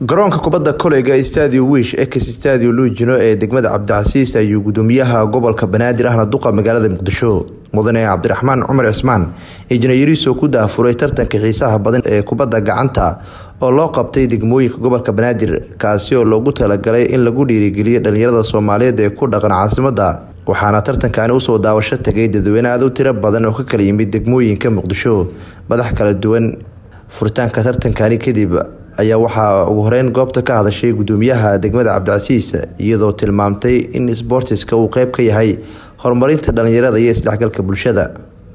garoonka kubadda koleyga stadio wish ex stadio luujino ee degmada cabdicasiis ayuu gudoomiyaha gobolka banaadir ahna duqa magaalada muqdisho mudane cabdiraxmaan cumar cismaan injineeriso ku daafuray tartanka xiisaha badan ee kubadda gacanta oo loo qabtay degmooyinka gobolka banaadir kaasi oo loogu talagalay in lagu dhiirigeliyo dhalinyarada soomaaliyeed ee ku dhaqan caasimada waxaana tartankani usoo daawasho tagay dadweyne aad u tiro badan oo ka kala yimid degmooyinka muqdisho madax kala duwan furitaanka tartankani kadib ayaa waxaa ugu horeyn goobta ka hadashay gudoomiyaha degmada cabdicasiis iyadoo tilmaamtay in sboortiska uu qeyb ka yahay horumarinta dhalinyarada iyo isdhexgalka bulshada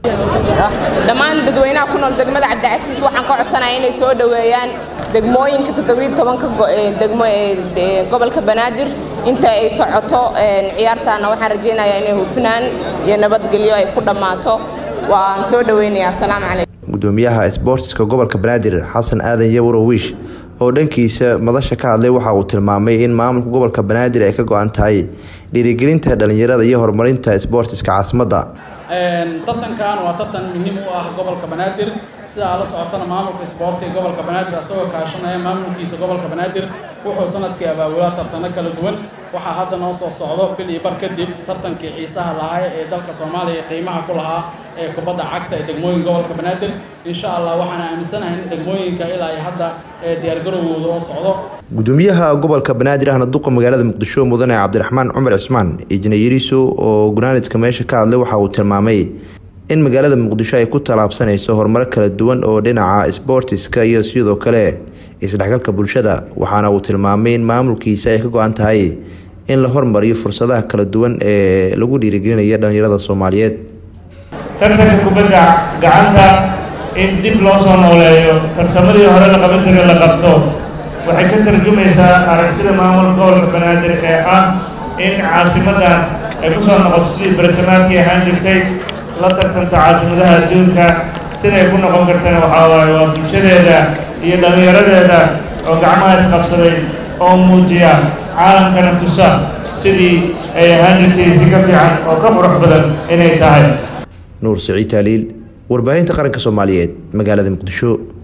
dhammaan dadweynaha ku nool degmada cabdicasiis waxaan ka codsanaya inay soo dhoweeyaan degmooyinka todobiitobanka degmo ee gobolka banaadir inta ay socoto ciyaartaana waxaan rajeynayaa inay hufnaan iyo nabadgelyo ay ku dhammaato waan soo dhoweynayaa asalaamu calaykum gudoomiyaha sboortiska gobolka banaadir xasan aadan yawro wiish oo dhankiisa madasha ka hadlay waxa uu tilmaamay in maamulka gobolka banaadir ay ka go-an tahay dhiirigelinta dhalinyarada iyo horumarinta sboortiska caasimadda tartankan waa tartan muhiim u ah gobolka banaadir sida aad la socotana maamulka isboortiga gobolka banaadir asagoo kaashanaya maamulkiisa gobolka banaadir wuxuu sanadkii abaabulaa tartano kala duwan waxaa hadda noo soo socdo bil iyo bar kadib tartankii xiisaha lahaa ee dalka soomaaliya qiimaha ku lahaa ee kubadda cagta ee degmooyinka gobolka banaadir insha allah waxaan aaminsanahay in degmooyinka ilaa iyo hadda ee diyaargarowgooda oo socdo gudoomiyaha gobolka banaadir ahna duqa magaalada muqdisho mudane cabdiraxmaan cumar cismaan injineeriso oo gunaanidka meesha ka hadlay waxa uu tilmaamay in magaalada muqdisho ay ku tallaabsanayso horumaro kala duwan oo dhinaca sboortiska iyo sidoo kale isdhexgalka bulshada waxaana uu tilmaamay in maamulkiisa ay ka go-an tahay in la hormariyo fursadaha kala duwan ee lagu dhiirigelinaya dhalinyarada soomaaliyeed tartanka kubadda gacanta in dib loo soo nooleeyo tartamadii hore la qaban jiray la qabto waxay ka tarjumaysaa aragtida maamulka gobolka banaadir ee ah in caasimadan ay ku soo noqoto sidii barasamaadkii ahaan jirtay la tartanta caasimadaha adduunka siday ku noqon kartana waxaa waaye waa bulshadeeda iyo dhallinyaradeeda oo gacmaha isqabsaday oo muujiya caalamkana tusa sidii ay ahaan jirtay si ka fiican oo ka qurux badan inay tahay nuur siciid taaliil warbaahinta qaranka soomaaliyeed magaalada muqdisho